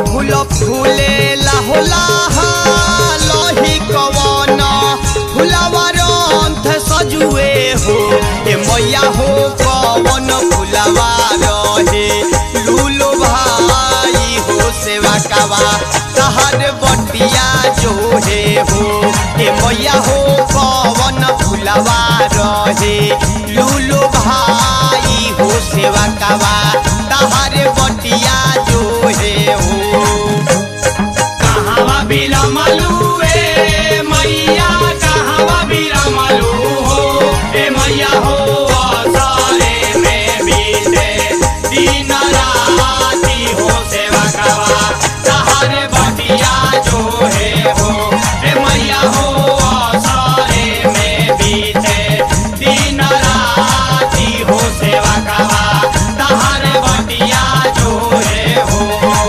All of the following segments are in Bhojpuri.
फूल फूले लाहोला लही कवन फुलावा रंथ सजुए हो ए मैया हो कवन फुलावा रहे लूलो भाई हो सेवा कावा तहर बटिया जो हे हो ए मैया हो कवन फुलावा रहे लूलो भाई हो सेवा कावा तहर बटिया जो हे हो कहवा बिलमलू ए मैया कहवा बिलमलू हो ए मैया हो असरे में बीते दिन राती हो सेवा कवा तहर बटिया जो है हो ए मैया हो असरे में बीते दिन राती हो सेवा कवा तहर बटिया जो है हो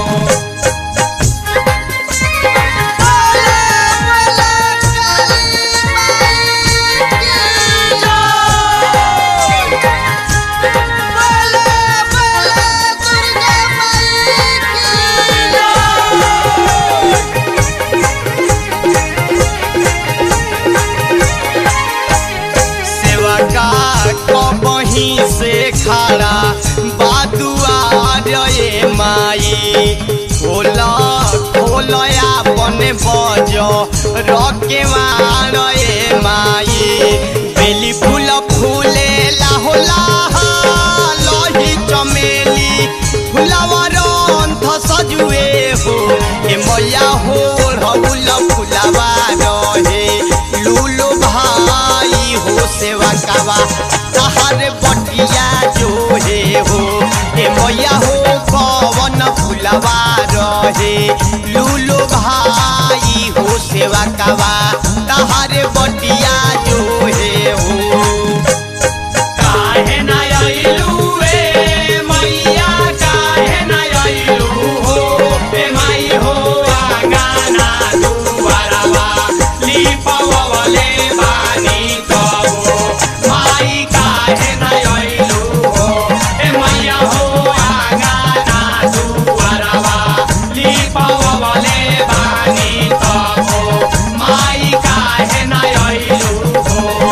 सेवा का कबही से खड़ा बादुआ रे माई खोला खोला अपन बज रके रे माई बेली फूल फूले लाहोला लही चमेली फुलावा रंथ सजुए हो ए मैया हो रहुल फुलावा रहे लूलो भाई हो सेवा कावा तहर बटिया जो हे हो ए मैया हो कवन फुलावा रहे लूलो भाई हो सेवा कावा तहर बटिया जो हे हो काहे न आइलू ए मैया काहे न आइलू हो ए माई हो आंगना दुआरवा लिपवले बानी कबो माई काहे न आइलू हो ए मैया हो आंगना दुआरवा लिपवले बानी कबो माई काहे न आइलू हो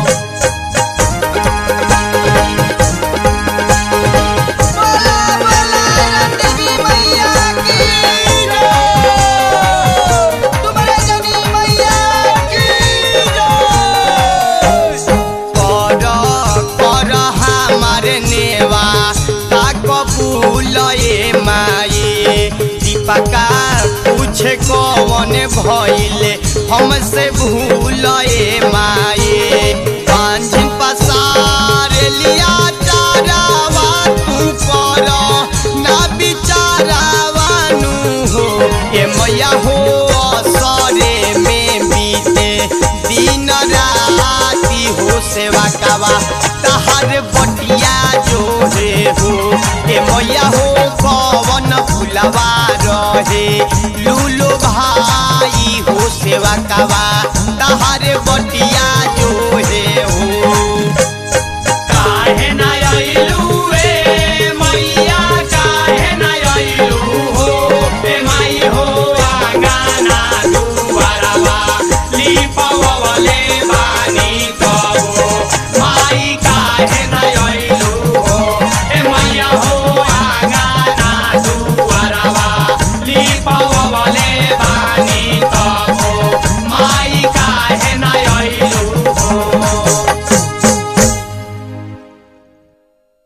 कर कर हमार नेवा ताक फूल ए माई दीपका पूछ कौन भइले हमसे भूल ए माई पांझिन पसार लिया चारावा तू कर ना बिचारावा नु हो ए मैया हो असरे में बीते दिन राती हो सेवा कावा तहर बटिया जो रे हो ए मैया हो कवन फुलवा रहे लूलो भाई हो सेवा कावा